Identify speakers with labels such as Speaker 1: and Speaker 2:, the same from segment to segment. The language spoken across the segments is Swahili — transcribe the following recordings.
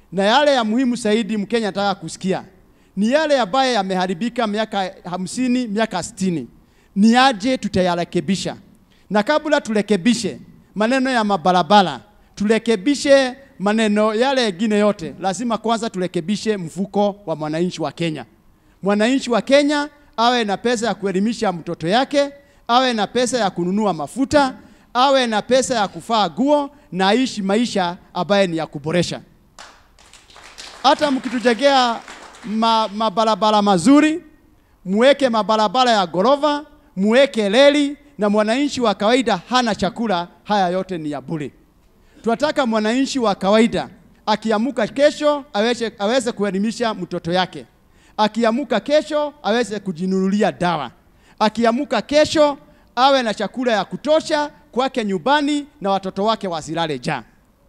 Speaker 1: na yale ya muhimu zaidi Mkenya anataka kusikia ni yale ambayo yameharibika miaka hamsini, miaka sitini, ni aje tutayarekebisha. Na kabla turekebishe maneno ya mabarabara, turekebishe maneno yale mengine yote, lazima kwanza turekebishe mfuko wa mwananchi wa Kenya. Mwananchi wa Kenya awe na pesa ya kuelimisha mtoto yake, awe na pesa ya kununua mafuta, awe na pesa ya kufaa nguo na aishi maisha ambaye ni ya kuboresha. Hata mkitujengea ma, mabarabara mazuri, muweke mabarabara ya ghorofa, muweke reli, na mwananchi wa kawaida hana chakula, haya yote ni ya bure. Tunataka mwananchi wa kawaida akiamuka kesho aweze, aweze kuelimisha mtoto yake, akiamuka kesho aweze kujinunulia dawa, akiamuka kesho awe na chakula ya kutosha kwake nyumbani na watoto wake wasilale njaa.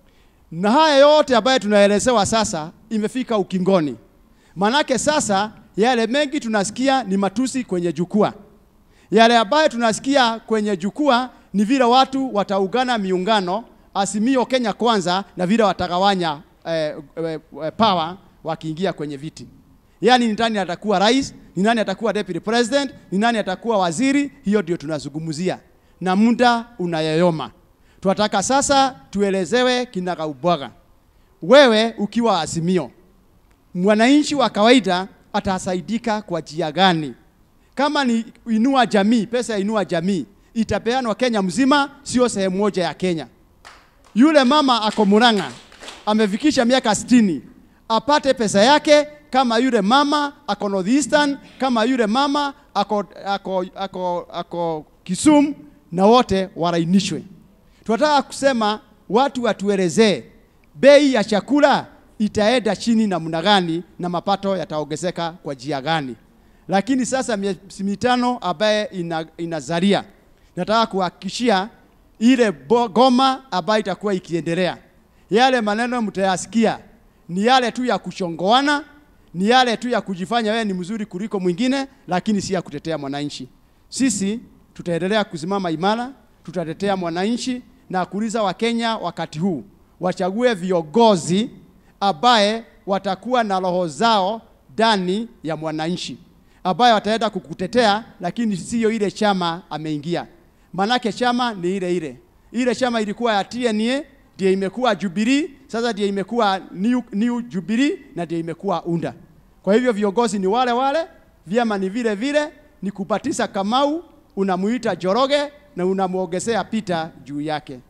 Speaker 1: Na haya yote ambayo tunaelezewa sasa imefika ukingoni. Manake sasa yale mengi tunasikia ni matusi kwenye jukwaa. Yale ambayo tunasikia kwenye jukwaa ni vile watu wataungana miungano Azimio Kenya Kwanza na vile watagawanya eh, eh, eh, power wakiingia kwenye viti. Yaani ni nani atakuwa rais, ni nani atakuwa deputy president, ni nani atakuwa waziri, hiyo ndio tunazungumzia. Na muda unayoyoma. Tunataka sasa tuelezewe kinagaubaga. Wewe ukiwa Azimio, mwananchi wa kawaida atasaidika kwa njia gani? Kama ni inua jamii, pesa ya inua jamii itapeanwa Kenya mzima, sio sehemu moja ya Kenya. Yule mama ako Murang'a amefikisha miaka sitini apate pesa yake kama yule mama ako Northeastern, kama yule mama ako, ako, ako, ako Kisumu, na wote warainishwe. Tunataka kusema watu watuelezee bei ya chakula itaenda chini namna gani na mapato yataongezeka kwa njia gani. Lakini sasa miezi mitano ambaye ina, inazalia, nataka kuhakikishia ile bo- goma ambayo itakuwa ikiendelea, yale maneno mtayasikia ni yale tu ya kuchongoana, ni yale tu ya kujifanya wewe ni mzuri kuliko mwingine, lakini si ya kutetea mwananchi. Sisi tutaendelea kusimama imara, tutatetea mwananchi na kuuliza Wakenya wakati huu wachague viongozi ambaye watakuwa na roho zao ndani ya mwananchi, ambaye wataenda kukutetea, lakini siyo ile chama ameingia. Manake chama ni ile ile ile chama ilikuwa ya TNA ndio imekuwa Jubilee, sasa ndio imekuwa New, New Jubilee na ndio imekuwa UNDA. Kwa hivyo viongozi ni wale wale, vyama ni vile vile, ni kupatisa Kamau unamuita Joroge na unamwongezea Peter juu yake.